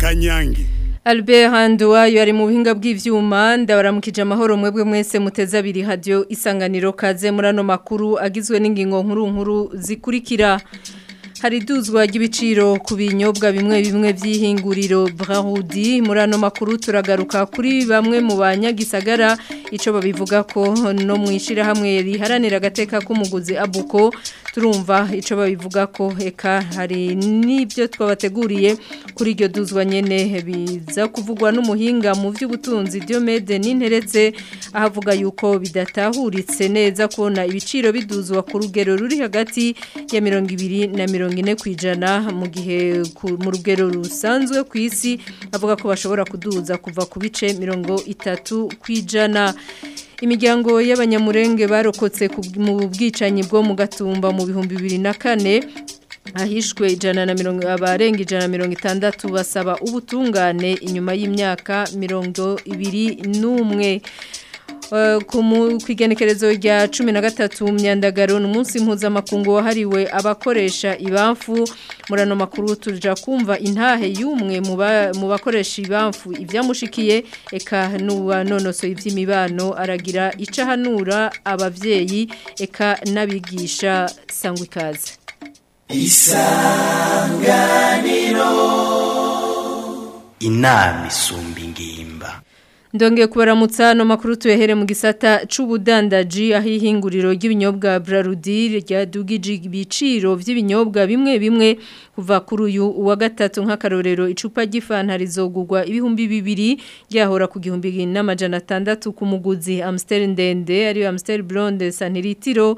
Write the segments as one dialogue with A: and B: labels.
A: kanyange
B: Albert Handuwayo ari mu buhinga bw'ivyuma ndabaramukije amahoro mwebwe mwese muteza abiri radio isanganiro kaze muri ano makuru agizwe n'ingingo nkuru nkuru zikurikira hari duzwa ry'ibiciro ku binyobwa bimwe bimwe by'ihinguriro Brahudi muri ano makuru turagaruka kuri bamwe mu banyagisagara ico babivuga ko no mwishira hamwe riharanira agateka k'umuguzi abuko turumva ico babivuga ko eka hari nibyo twabateguriye kuri iryo duzwa nyene biza kuvugwa n'umuhinga mu by'ubutunzi Diomede n'interetse ahavuga yuko bidatahuritse neza kubona ibiciro biduzwa ku rugero ruri hagati ya 200 na 40 kwijana mu gihe mu rugero rusanzwe ku isi avuga ko bashobora kuduza kuva ku bice 30 kwijana imiryango y'abanyamurenge barokotse mu bwicanyi bwo mu gatumba mu bihumbi bibiri na kane ahishwe ijana na mirongo abarenga ijana na mirongo itandatu basaba ubutungane inyuma y'imyaka mirongo ibiri n'umwe ku igenekerezo rya cumi na gatatu myandagaro ni umunsi mpuzamakungu wahariwe abakoresha ibamfu muri ano makuru tuja kumva intahe y'umwe mu bakoresha ibamfu ibyamushikiye eka n'uwanonosoye iby'imibano aragira icahanura ababyeyi eka n'abigisha sangwa ikaze
C: isanganiro inama isumba ingimba
B: Ndonge kubaramutsa no makuru tuyehere mu gisata c'ubudandaji ahihinguriro ry'ibinyobwa Brarudi ryadugije ibiciro vy'ibinyobwa bimwe bimwe kuva kuri uyu wa gatatu nk'akarorero icupa ry'ifanta rizogurwa ibihumbi bibiri ryahora ku gihumbi n'amajana atandatu ku muguzi Amstel ndende ari Amstel Blonde santiritiro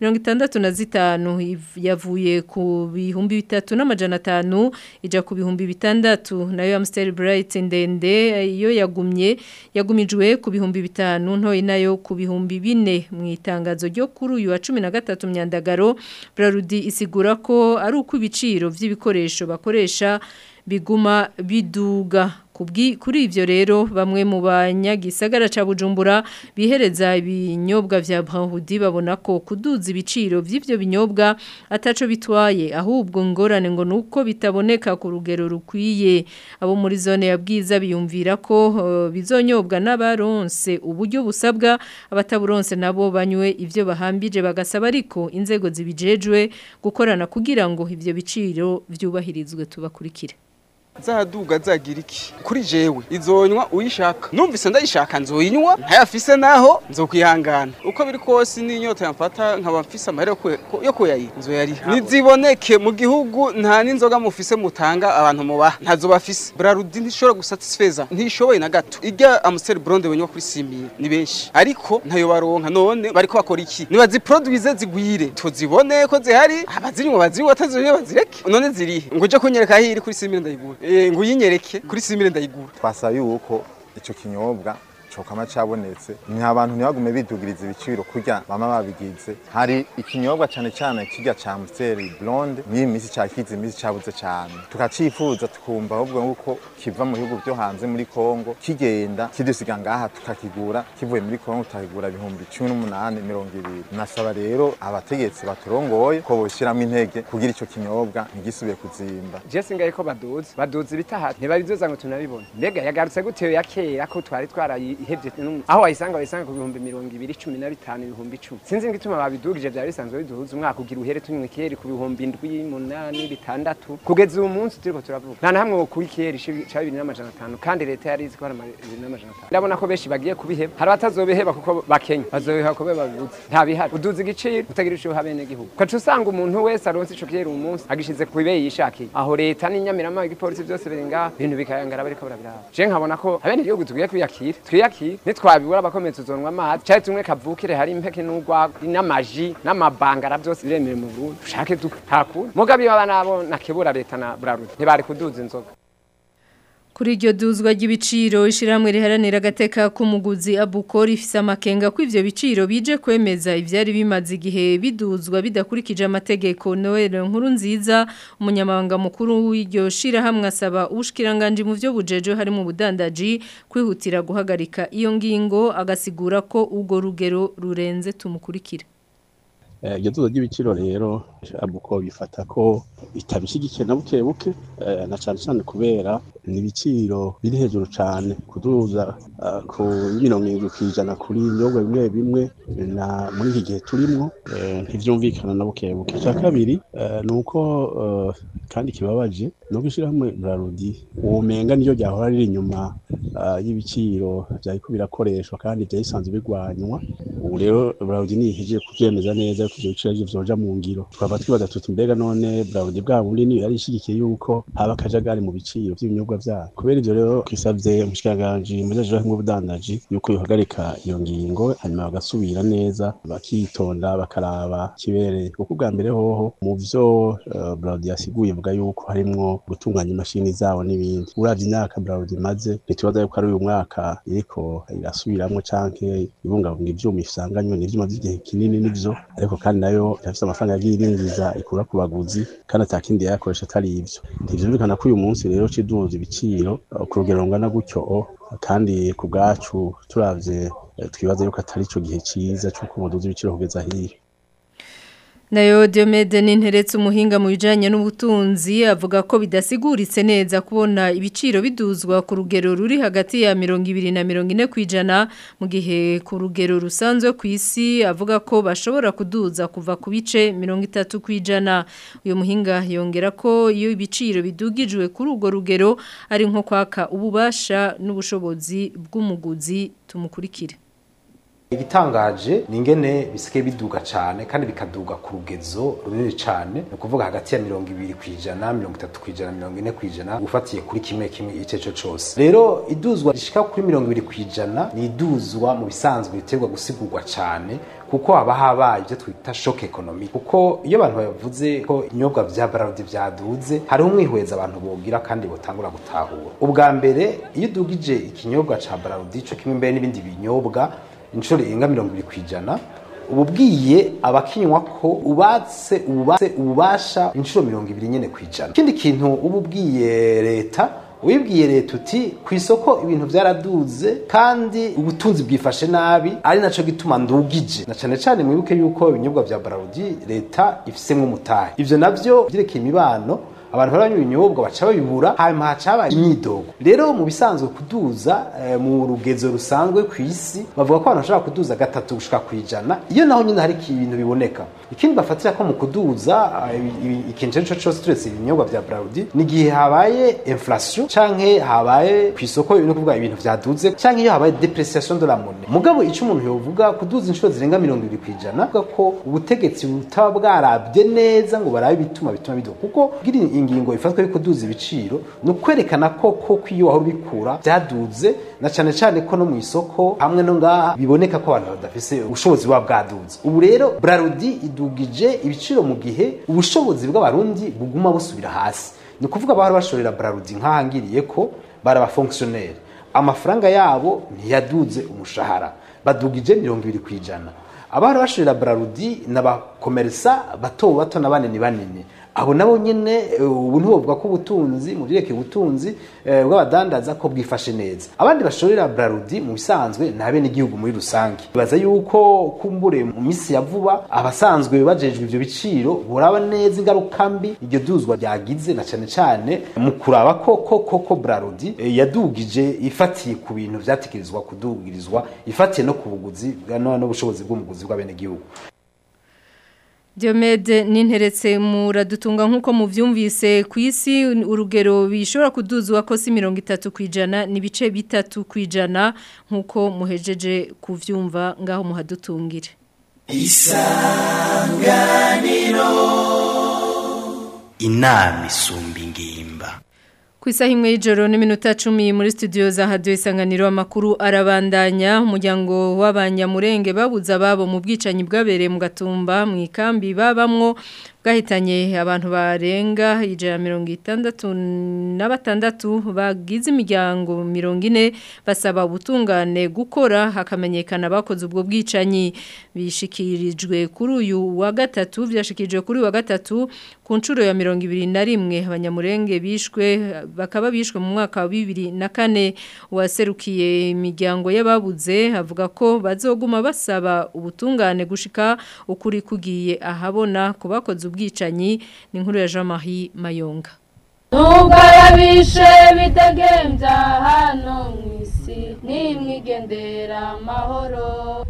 B: 65 yavuye ku bihumbi bitatu n'amajana atanu ija ku bihumbi bitandatu nayo Amstel Bright ndende iyo yagumye yagumijwe ku bihumbi bitanu ntoyi nayo ku bihumbi bine mu itangazo ryo kuri uyu wa cumi na gatatu myandagaro Brarudi isigura ko ari uko ibiciro by'ibikoresho bakoresha biguma biduga kuri ivyo rero bamwe mu banyagisagara ca Bujumbura bihereza ibinyobwa vya Brahudi babona ko kuduza ibiciro vy'ivyo binyobwa ataco bitwaye ahubwo ngorane ngo nuko bitaboneka ku rugero rukwiye abo muri zone ya bwiza biyumvira ko uh, bizonyobwa n'abaronse uburyo busabwa abataburonse nabo banywe ivyo bahambije bagasaba ariko inzego zibijejwe gukorana kugira ngo ivyo biciro vyubahirizwe tubakurikire
D: zaduga zagira iki kuri jewe izonywa uyishaka numvise ndayishaka nzoyinywa ntayafise naho nzokwihangana uko biri kose n'inyota yamfata nkaba mfise amahera yo kuyayi nzoyariha niziboneke mu gihugu nta n'inzoga mufise mutanga abantu mubaha ntazo bafise brarudi ntishobora gusatisfeza ntishoboye na gato irya amuseri blonde benywa kuri simiye ni benshi ariko ntayo baronka none bariko bakora iki nibaziproduize zigwire tuzibone ko zihari abazinywa bazinywa batazinywa bazireke none zirihe ngo uje kunyereka aho iri kuri simiye ndayigura ngo uyinyereke kuri simire ndayigura
E: twasaba yuko icyo kinyobwa cokama cabonetse nta bantu ntibagume bidugiriza ibiciro kurya bama babigize hari ikinyobwa cane cane kirya ca Amstel Blonde n'iyi misi cakize imisi cabuze cane tukacifuza tukumva ahubwo nguko kiva mu bihugu byo hanze muri Kongo kigenda kidusiga ngaha tukakigura kivuye muri Kongo tukakigura ibihumbi 18 200 nasaba rero abategetsi baturongoye ko boshiramo intege kugira ico kinyobwa ntigisubiye kuzimba
F: je singaye ko baduze baduze ibitahati ntibabizoza ngo tunabibona mbega yagarutse gute ya kera ko twari twarayi ihebye aho wayisanga wayisanga ku bihumbi mirongo ibiri cumi na bitanu ibihumbi icumi sinzi ngo ituma babidugije byari bisanzwe biduhuza umwaka ugira uhere tunywe keri ku bihumbi indwi munani bitandatu kugeza uyu munsi turiko turavuga nta na hamwe wokura ikeri ca bibiri n'amajana atanu kandi leta yari izi ko hari bibiri n'amajana atanu ndabona ko benshi bagiye kubiheba hari abatazobiheba kuko bakenya bazobiha kube babibuze nta bihari uduza igiciro utagira ico uha bene gihugu ukaca usanga umuntu wese aronse ico keri uyu munsi agishize ku ibeyi yishakiye aho leta n'inyamirama igipolisi byose biri ngaho ibintu bikayangara bariko barabiraba je nkabona ko abene igihugu tugiye kwiyakira twiyakira nitwabibura abakomeza uzonwa amazi cyari tumwe kavukire hari impeke n'urwa n'amaji n'amabangara byose biremewe mu Burundi ushake hakuna mugabe baba nabo nakebura leta na Brarudi ntibari kuduza inzoga
B: Kuri iryo duzwa ry'ibiciro ishiramwe riharanira agateka k'umuguzi abukora ifise amakenga ko ivyo biciro bije kwemeza ivyari bimaze igihe biduzwa bidakurikije amategeko Noel nkuru nziza umunyamabanga mukuru w'iryo shirahamwe asaba ubushikiranganje mu vyo bujeje hari mu budandaji kwihutira guhagarika iyo ngingo agasigura ko ubwo rugero rurenze tumukurikira
A: Eh, iryo duza ry'ibiciro rero abuko bifata ko bitabishigikiye na buke buke eh, na cane cane kubera ni ibiciro biri hejuru cane kuduza ah, ku mirongo irindwi kw'ijana kuri ibinyobwa bimwe bimwe na muri iki gihe turimwo eh, ntivyumvikana na buke buke ica kabiri eh, ni uko eh, kandi kibabaje ni uko ishirahamwe Brarudi womenga niyo ryahora riri inyuma ah, y'ibiciro vyariko birakoreshwa kandi vyari bisanzwe bigwanywa ubu rero Brarudi nihejeje kuvyemeza neza yuko ivyo biciro arivyo vyoja mu ngiro twaba twibaza tuti mbega none Brarudi bwa bundi niyo yari ishigikiye yuko haba akajagari mu biciro vy'ibinyobwa vyayo kubera ivyo rero twisavye umushikiranganji mujejeho nk'ubudandaji yuko yohagarika iyo ngingo hanyuma bagasubira neza bakitonda bakaraba kibereye kuko ubwa mbere hoho mu vyo uh, Brarudi yasiguye vuga yuko harimwo gutunganya imashini zabo n'ibindi uravye imyaka Brarudi imaze ntitubaza yuko ari uyu mwaka iriko irasubiramwo canke ibungabunga ivyuma isanganywe n'ivyuma vy'igihe kinini nivyo ariko kandi nayo irafise amafaranga yagiye irinjiza ikura ku baguzi kandi ata kindi yayakoresha atari ivyo ntivyumvikana ko uyu munsi rero ciduza ibiciro uh, ku rugero rungana gutyo o, kandi ku bwacu turavye eh, twibaza yuko atari ico gihe ciza c'uko muduza ibiciro kugeza hiyo
B: Nayo Diomede ninteretse umuhinga mu bijanye n'ubutunzi avuga ko bidasiguritse neza kubona ibiciro biduzwa ku rugero ruri hagati ya 200 na 40 kwijana mu gihe ku rugero rusanzwe ku isi avuga ko bashobora kuduza kuva ku bice 30 kwijana uyu muhinga yongera ko iyo ibiciro bidugijwe kuri urwo rugero ari nko kwaka ububasha n'ubushobozi bw'umuguzi tumukurikire
G: igitangaje ni ingene bisigaye biduga cyane kandi bikaduga ku rugezo runini cyane ni ukuvuga hagati ya mirongo ibiri ku ijana mirongo itatu ku ijana mirongo ine ku ijana ufatiye kuri kimwe kimwe icyo cyo cyose rero iduzwa rishika kuri mirongo ibiri ku ijana ni iduzwa mu bisanzwe biterwa gusigurwa cyane kuko haba habaye ibyo twita shock economic kuko iyo abantu bavuze ko inyobwa vya bararudi vyaduze hariho umwihweza abantu bogira kandi botangura gutahura ubwa mbere iyo udugije ikinyobwa ca bararudi co kimwe mbere n'ibindi binyobwa inshuro irenga mirongo ibiri ku ijana uba ubwiye abakinywa ko ubatse ubatse ububasha inshuro mirongo ibiri nyine ku ijana ikindi kintu uba ubwiye leta wibwiye leta uti ku isoko ibintu byaraduze kandi ubutunzi bwifashe nabi ari naco gituma ndugije na cane cane mwibuke yuko ibinyobwa vya bararudi leta ifisemwo umutahe ivyo navyo vyerekeye imibano abantu baranywa ibinyobwa baca babibura hanyuma haca haba imyidogo rero mu bisanzwe kuduza eh, mu rugezo rusanzwe ku isi bavuga ko abantu bashobora kuduza gatatu gushika ku ijana iyo naho nyine hari ibintu biboneka ikindi bafatira ko mu kuduza eh, ibi- ibi- ikintu icyo cyose turetse ibinyobwa vya Brarudi ni igihe habaye inflation canke habaye ku isoko no kuvuga ibintu vyaduze canke iyo habaye depreciation de la monnaie mugabo ico umuntu yovuga kuduza inshuro zirenga mirongo ibiri ku ijana avuga ko ubutegetsi butaba bwarabye neza ngo barabe ibituma bituma biduka kuko bwiri ingingo ifatwa yo kuduza ibiciro ni ukwerekana ko koko iyo wahora ubikura byaduze na cane cane ko no mu isoko hamwe no ngaha biboneka ko abantu badafise ubushobozi buba bwaduze ubu rero Brarudi idugije ibiciro mu gihe ubushobozi bw'abarundi buguma busubira hasi ni ukuvuga abahora bashorera Brarudi nk'ahangiriye ko bari abafonctionnaire amafaranga yabo ntiyaduze umushahara badugije mirongo ibiri ku ijana abahora bashorera Brarudi n'abakomerisa bato bato na banini banini abo nabo nyene eh, ubu ntibovuga ko ubutunzi mu byerekeye ubutunzi eh, bw'abadandaza ko bwifashe neza abandi bashorera Brarudi mu bisanzwe ni abenegihugu muri rusange bibaza yuko kumbure mu minsi ya vuba abasanzwe bajejwe ivyo biciro boraba neza ingaruka mbi iryo duzwa ryagize na cane cane mu kuraba ko ko koko Brarudi eh, yadugije ifatiye ku bintu vyatekerezwa kudugirizwa ifatiye no ku buguzi bwa- no- n'ubushobozi bw'umuguzi bw'abenegihugu
B: Diomede ninteretse muradutunga nkuko muvyumvise ku isi urugero bishobora kuduzwa ko si 30 kwijana ni bice bitatu kwijana nkuko muhejeje kuvyumva ngaho muhadutungire
C: inama isumba ingimba
B: Ku isaha imwe y'ijoro n'iminota cumi muri studio za hadiyo isanganiro amakuru arabandanya umuryango w'abanyamurenge babuze ababo mu bwicanyi bwabereye mu gatumba mu ikambi babamwo bwahitanye abantu barenga ijana mirongo itandatu na batandatu bagize imiryango mirongo ine basaba ubutungane gukora hakamenyekana abakoze ubwo bwicanyi bishikirijwe kuri uyu wa gatatu byashikirijwe kuri uyu wa gatatu ku nshuro ya mirongo ibiri na rimwe abanyamurenge bishwe bakaba bishwe mu mwaka wa bibiri na kane uwaserukiye imiryango y'ababuze avuga ko bazoguma basaba ubutungane gushika ukuri kugiye ahabona ku bakoze ubwicanyi ni inkuru ya Jean Marie Mayonga
H: nubwo yabishe bidegembya hano mu isi nimwigendera amahoro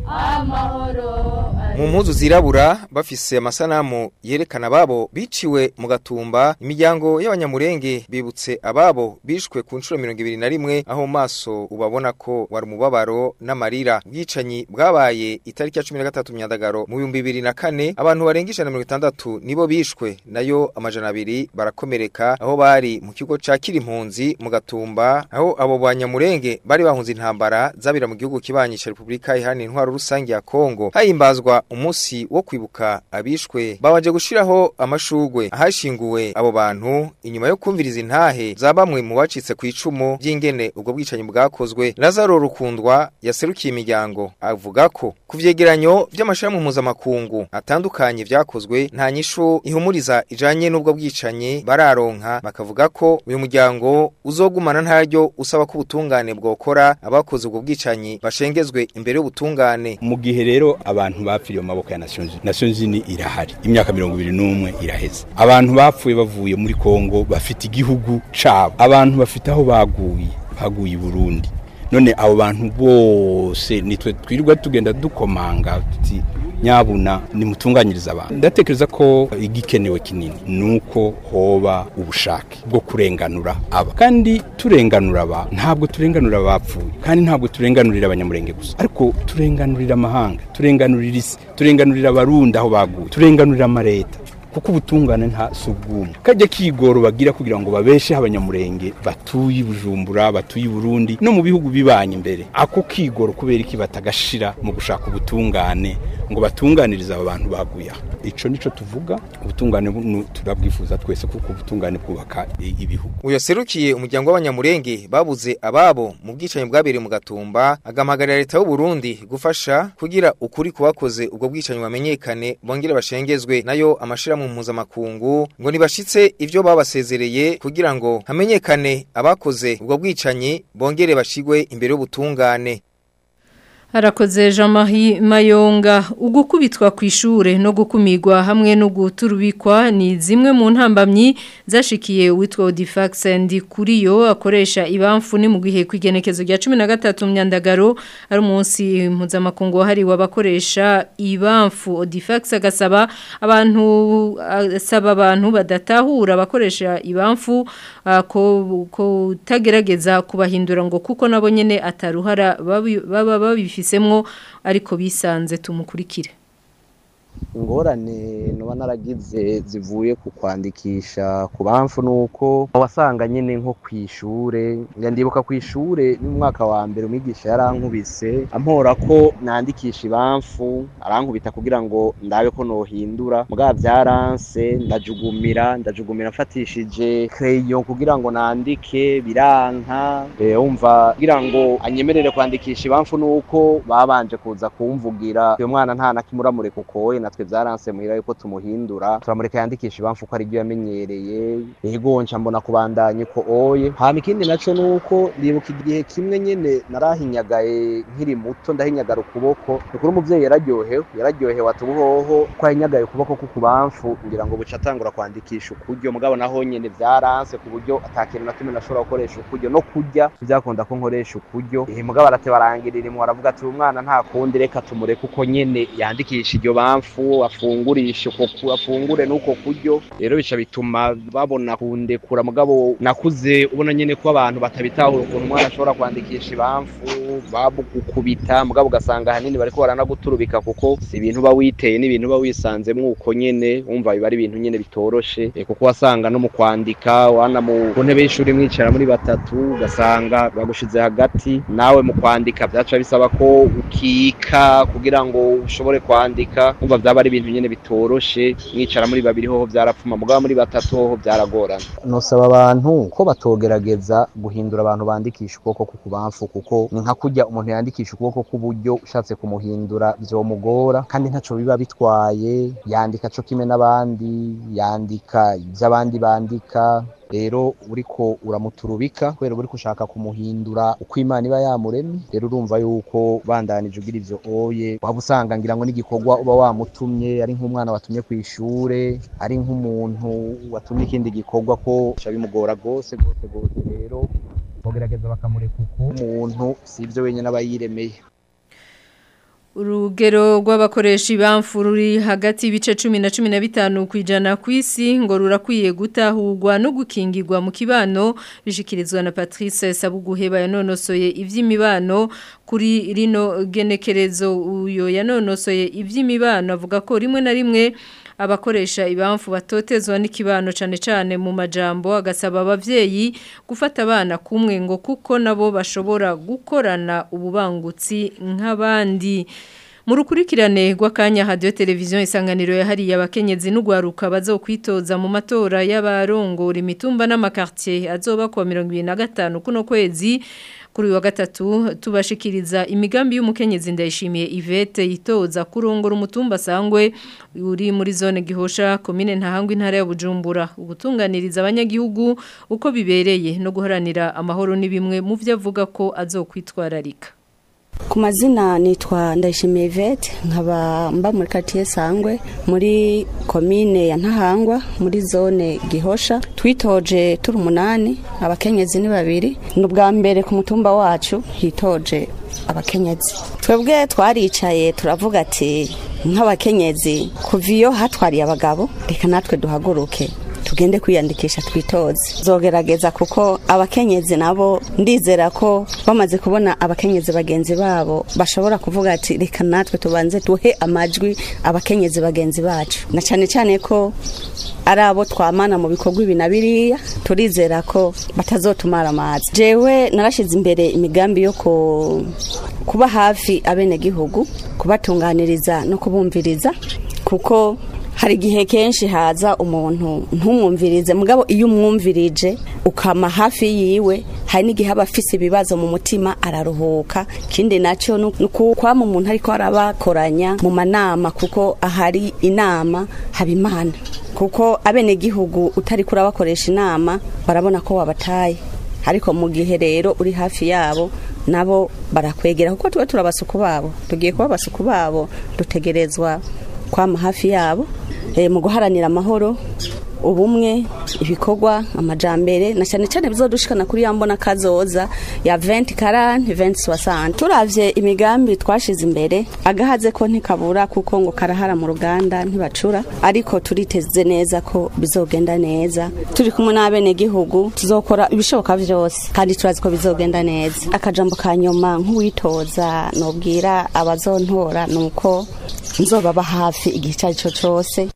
H: amahoro
I: mu mpuzu zirabura bafise amasanamu yerekana ababo biciwe mu gatumba imiryango y'abanyamurenge bibutse ababo bishwe ku nshuro mirongo ibiri na rimwe aho mu maso ubabona ko wari umubabaro n'amarira ubwicanyi bwabaye itariki ya cumi na gatatu myandagaro mu bihumbi bibiri na kane abantu barenga ijana na mirongo itandatu nibo bishwe nayo amajana abiri barakomereka aho bari mu kigo ca kirimpunzi mu gatumba aho abo banyamurenge bari bahunze intambara zabira mu gihugu kibanyi ca Republika iharanira intwaro rusange ya Kongo hahimbazwa umunsi wo kwibuka abishwe babanje gushiraho amashugwe ahashinguwe abo bantu inyuma yo kumviriza intahe za bamwe mu bacitse ku icumu by'ingene ubwo bwicanyi bwakozwe Lazaro Rukundwa yaserukiye imiryango avuga ko ku vyegeranyo by'amashirahamwe mpuzamakungu atandukanye vyakozwe nta nyishu ihumuriza ijanye n'ubwo bwicanyi bararonka bakavuga ko uyu muryango uzogumana ntaryo usaba ko ubutungane bwokora abakoze ubwo bwicanyi bashengezwe imbere y'ubutungane
J: mu gihe rero abantu bapfiriye mu maboko ya Nations Unies Nations Unies irahari imyaka 21 iraheze abantu bapfuye bavuye muri Kongo bafite igihugu cabo abantu bafite aho baguye baguye i Burundi none abo bantu bose nitwe twirirwa tugenda dukomanga tuti nyabuna nimutunganyiriza abantu ndatekereza ko igikenewe kinini nuko hoba ubushake bwo kurenganura aba kandi turenganura aba ntabwo turenganura abapfuye kandi ntabwo turenganurira abanyamurenge gusa ariko turenganurira amahanga turenganurira isi turenganurira abarundi aho baguye turenganurira amareta kuko ubutungane nta subwumwe kajya kigoro bagira kugira ngo babeshe abanyamurenge batuye bujumbura batuye Burundi no mu bihugu bibanye imbere ako kigoro kubera iki batagashira mu gushaka ubutungane ngo batunganirize aba bantu baguye ico nico tuvuga ubutungane turabwifuza twese kuko ubutungane bwubaka ibihugu
I: uyo serukiye umuryango w'abanyamurenge babuze ababo mu bwicanyi bwabereye mu gatumba agamagarira leta y'u Burundi gufasha kugira ukuri kubakoze ubwo bwicanyi bamenyekane bongere bashengezwe nayo amashira mu mpuzamakungu ngo nibashitse ivyo babasezereye kugira ngo hamenyekane abakoze ubwo bwicanyi bongere bashigwe imbere y'ubutungane
B: Harakoze Jean-Marie Mayonga ugukubitwa ku ishure no gukumigwa hamwe no guturubikwa ni zimwe mu ntambamyi zashikiye witwa Odifax ndi kuriyo akoresha ibamfu ni mu gihe kwigenekezo rya 13 myandagaro ari umunsi mpuzamakungu hari wabakoresha ibamfu Odifax agasaba abantu asaba abantu badatahura abakoresha ibamfu uh, ko ko tagerageza kubahindura ngo kuko nabo nyene ataruhara baba babifise bisemwo ariko bisanze tumukurikire
K: ingorane nuba naragize zivuye ku kwandikisha ku bamfu nuko wasanga nyine nko ku ishure ndibuka ku ishure n'umwaka wa mbere umwigisha yarankubise ampora ko nandikisha ibamfu arankubita kugira ngo ndabe ko nohindura mbwa byaranse ndajugumira ndajugumira mfatishije kreyo kugira ngo nandike biranka wumva kugira ngo anyemerere kwandikisha ibamfu nuko babanje kuza kumvugira uyu mwana nta nakimuramure kuko natwe byaranse muhira yuko tumuhindura turamureka yandikisha ibamfu ko ari byo yamenyereye yego nca mbona kubandanya ko oye hama ikindi naco nuko ndibuka igihe kimwe nyene narahinyagaye nkiri muto ndahinyagara ukuboko nukuri umuvyeyi yararyohewe yararyohewe atubuhoho ko ahinyagaye ukuboko ko kubamfu ngira ngo buca atangura kwandikisha ukuryo mugabo naho nyene vyaranse ku buryo atakintu na kimwe nashobora gukoresha ukuryo no kurya vyakunda ko nkoresha ukuryo eh mugabo arate barangirira imwe aravuga ati umwana nta kundi reka tumureke uko nyene yandikisha iryo bamfu afungurisha uko afungure n'uko kuryo rero bica bituma babona kundekura mugabo nakuze ubona nyene ko abantu batabitahura ukuntu umwana ashobora kwandikisha ibamfu babugukubita mugabo ugasanga ahanini bariko baranaguturubika kuko si ibintu uba witeye n'ibintu uba wisanzemwo uko nyene wumva biba ari ibintu nyene bitoroshe e, kuko wasanga no mu kwandika wana mu ku ntebe y'ishuri mwicara muri batatu ugasanga bagushize hagati nawe mu kwandika vyaca bisaba ko ukika kugira ngo ushobore kwandika umva
L: byaba ari ibintu nyene bitoroshe mwicara muri babiri hoho byarapfuma mugabo muri batatu hoho byaragorana
K: nosaba abantu ko batogerageza guhindura abantu bandikisha ukuboko k'ukubamfu kuko ni nka kurya umuntu yandikisha ukuboko k'uburyo ushatse kumuhindura vyomugora kandi ntaco biba bitwaye yandika co kimwe n'abandi yandika ivyo abandi bandika rero uriko uramuturubika kubera uriko ushaka kumuhindura uko imana iba yamuremye rero urumva yuko bandanije ugira ivyo oye waba usanga ngira ngo n'igikorwa uba wamutumye ari nk'umwana watumye ku ishure ari nk'umuntu watumye ikindi gikorwa ko bica bimugora rwose rwose rwose rero bogerageza bakamureka uko umuntu si ivyo wenyine aba yiremeye
B: Urugero rw'abakoresha ibamfu ruri hagati y'ibice 10 na 15 kwijana ku isi ngo rurakwiye gutahurwa no gukingirwa mu kibano bishikirizwa na Patrice Sabuguheba yanonosoye ivy'imibano kuri rino genekerezo uyo yanonosoye ivy'imibano avuga ko rimwe na rimwe abakoresha ibamfu batotezwa n'ikibano cyane cyane mu majambo agasaba abavyeyi gufata abana kumwe ngo kuko nabo bashobora gukorana ububangutsi nk'abandi mu rukurikirane rw'akanya hadiyo televiziyo isanganiro yahariye abakenyezi n'ugwaruka bazokwitoza mu matora y'abarongora imitumba n'amakartier azoba kuwa mirongo ibiri na gatanu kuno kwezi kuri wa gatatu tubashikiriza imigambi y'umukenyezi ndayishimiye Yvette itoza kurongora umutumba sangwe uri muri zone gihosha komine ntahangwa intara ya Bujumbura ugutunganiriza abanyagihugu uko bibereye no guharanira amahoro ni bimwe mu byo avuga ko azokwitwararika
M: ku mazina nitwa ndayishimiye Yvette nkaba mba muri quartier sangwe muri komine ya ntahangwa muri zone gihosha twitoje turi umunani abakenyezi ni babiri ni ubwa mbere ku mutumba wacu hitoje abakenyezi twebwe twaricaye turavuga ati nk'abakenyezi kuva iyo hatwariye abagabo reka natwe duhaguruke tugende kwiyandikisha twitoze zogerageza kuko abakenyezi nabo ndizera ko bamaze kubona abakenyezi bagenzi babo bashobora kuvuga ati reka natwe tubanze duhe amajwi abakenyezi bagenzi bacu na cyane cyane ko ari abo twamana mu bikorwa ibi na biriya turizera ko batazotumara amazi jewe narashyize imbere imigambi yo kuba hafi abenegihugu kubatunganiriza no kubumviriza kuko hari igihe kenshi haza umuntu ntumwumvirize mugabo iyo umwumvirije ukama hafi yiwe hari n'igihe aba afise ibibazo mu mutima araruhuka ikindi nacyo ni ukwama umuntu ariko arabakoranya mu manama kuko ahari inama haba imana kuko abenegihugu utari kurabakoresha inama barabona ko wabataye ariko mu gihe rero uri hafi yabo nabo barakwegera kuko tuba turabasuku babo tugiye kuba abasuku babo dutegerezwa kwama hafi yabo mu guharanira amahoro ubumwe ibikorwa amajambere na cyane cyane bizodushikana kuri yambona kazoza ya 20 40 20 60 turavye imigambi twashize imbere agahaze ko ntikabura kuko ngo karahara mu ruganda ntibacura ariko turiteze neza ko bizogenda neza turi kumwe n'abene gihugu tuzokora ibishoboka vyose kandi turazi ko bizogenda neza akajambo ka nyuma nk'uwitoza nobwira abazontora nuko nzobaba hafi igihe icyo ari cyo cyose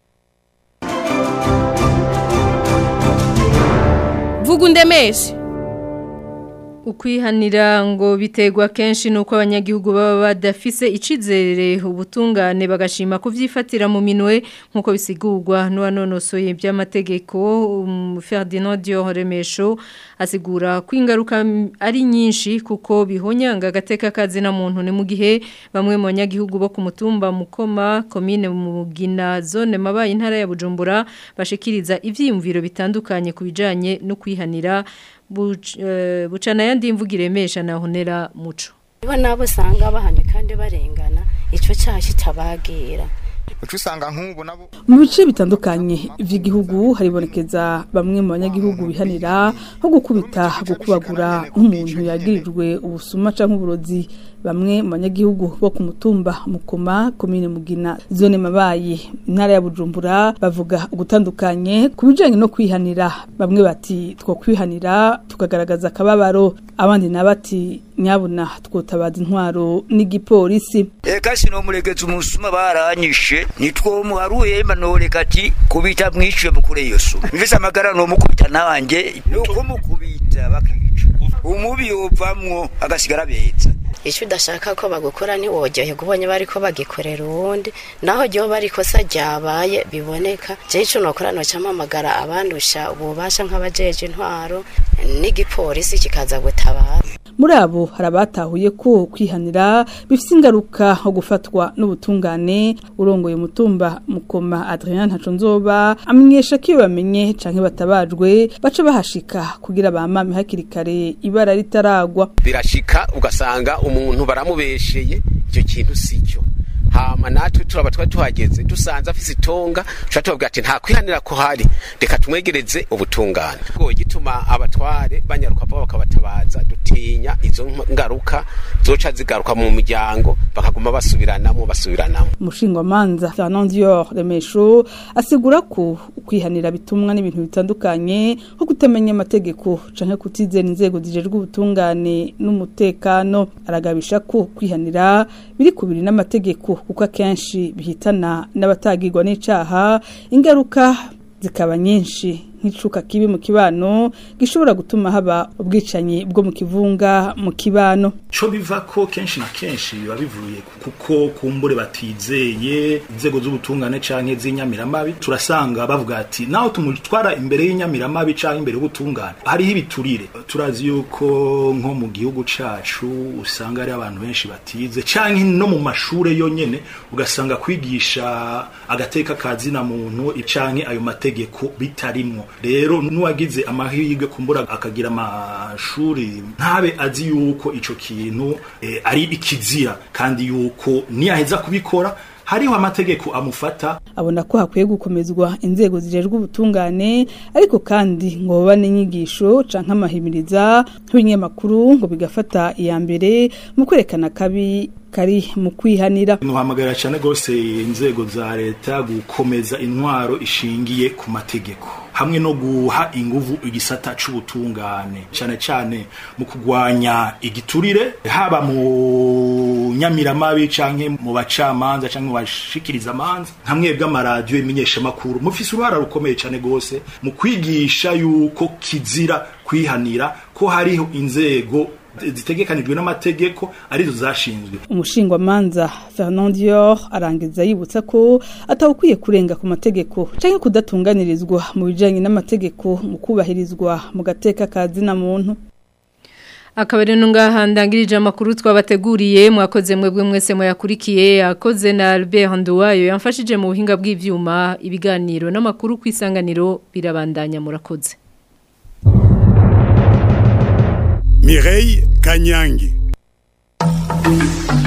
B: vuga undemeshe ukwihanira ngo biterwa kenshi nuko abanyagihugu baba badafise icizere ubutungane bagashima kuvyifatira mu minwe nkuko bisigurwa n'uwanonosoye by'amategeko um, Ferdinand Dioremesho asigura ko ingaruka ari nyinshi kuko bihonyanga agateka kazi na muntu ni mu gihe bamwe mu banyagihugu bo ku mutumba mukoma komine mugina zone mabaye intara ya Bujumbura bashikiriza ivyiyumviro bitandukanye kubijanye no kwihanira bucana yandi mvuga iremesha na honera muco
N: niba nabo usanga bahanye kandi barengana icyo cyaha kitabagira
O: uca usanga nk'ubu nabo
P: mu bice bitandukanye by'igihugu haribonekeza bamwe mu banyagihugu bihanira nko gukubita gukubagura nk'umuntu yagirijwe ubusuma cyangwa uburozi bamwe mu banyagihugu bo ku mutumba mukoma komine mugina zone mabaye intara ya bujumbura bavuga ugutandukanye ku bijyanye no kwihanira bamwe bati two kwihanira tukagaragaza akababaro abandi na bati nyabuna twotabaza intwaro n'igipolisi
Q: eka sinomuregeza umusuma baranyishe nitwo muharuye manoreka ati kubita mwishe mukure iyo suma mvise amagara no mukubita nanjye nuko mukubita bakica umubi yovamwo agasigara beza
N: icyo udashaka ko bagukora ntiwogyoherwa ubonye bari ko bagikorera uwundi naho ryo bari ikosa ryabaye biboneka jewe icyo nokora noca mpamagara abandusha ububasha nk'abajeje intwaro n'igipolisi kikaza gutabara
P: muri abo hari abatahuye ko kwihanira bifite ingaruka nko gufatwa n'ubutungane urongoye umutumba mukoma Adrien Ntacunzoba amenyesha ko iyo bamenye canke batabajwe baca bahashika kugira bamame hakiri kare ibara ritaragwa
R: birashika ugasanga umuntu baramubesheye icyo kintu sicyo hama natwe turaba twari tuhageze dusanze afise itonga tuca tubabwira ati nta kwihanira ko hari reka tumwegereze ubutungane bwo gituma abatware banyaruka vuba bakabatabaza dutinya izo ngaruka zoca zigaruka mu muryango bakaguma basubiranamo basubiranamo
P: umushingwamanza Fernand Dior Remesho asigura ko kwihanira bitumwa n'ibintu bitandukanye nko kutamenya amategeko canke kutizera inzego zijejwe ubutungane n'umutekano aragabisha ko kwihanira biri kubiri n'amategeko kuko akenshi bihitana n'abatagirwa n'icaha ingaruka zikaba nyinshi nk'icuka kibi mu kibano gishobora gutuma haba ubwicanyi bwo mu kivunga mu kibano
S: co biva ko kenshi na kenshi biba bivuye kuko kumbure batizeye inzego z'ubutungane canke z'inyamiramabi turasanga bavuga ati naho tumutwara imbere y'inyamiramabi canke imbere y'ubutungane hariho ibiturire turazi yuko nko mu gihugu cacu usanga hari abantu benshi batize canke no mu mashure yonyene ugasanga kwigisha agateka kazina muntu canke ayo mategeko bitarimwo rero nuwagize amahirwe kumbura akagira amashuri ntabe azi yuko ico kintu eh, ari ikizira kandi yuko niyaheza kubikora hariho amategeko amufata
P: abona ko hakwiye gukomezwa inzego zijejwe ubutungane ariko kandi ngo babane inyigisho canke amahimiriza nk'ibinyamakuru ngo bigafata iya mbere mu kwerekana kabi kari mu kwihanira
S: nuhamagara cyane gose inzego za leta gukomeza intwaro ishingiye ku mategeko hamwe no guha inguvu igisata c'ubutungane cyane cyane mu kugwanya igiturire haba mu nyamiramabi canke mu bacamanza canke mu bashikiriza amanza hamwe bw'amaradiyo imenyesha makuru mufise uruhara rukomeye cyane gose mu kwigisha yuko kizira kwihanira ko hariho inzego zitegekanijwe n'amategeko arizo zashinzwe
P: umushingwamanza Fernand Dior arangiza yibutsa ko atawukwiye kurenga ku mategeko canke kudatunganirizwa mu bijanye n'amategeko mu kubahirizwa mu gateka kazina muntu
B: akabari nungaha ndangirije amakuru twabateguriye mwakoze mwebwe mwese muyakurikiye akoze na Albert Nduwayo yamfashije mu buhinga bw'ivyuma ibiganiro n'amakuru kwisanganiro birabandanya murakoze
T: Mireille Kanyangi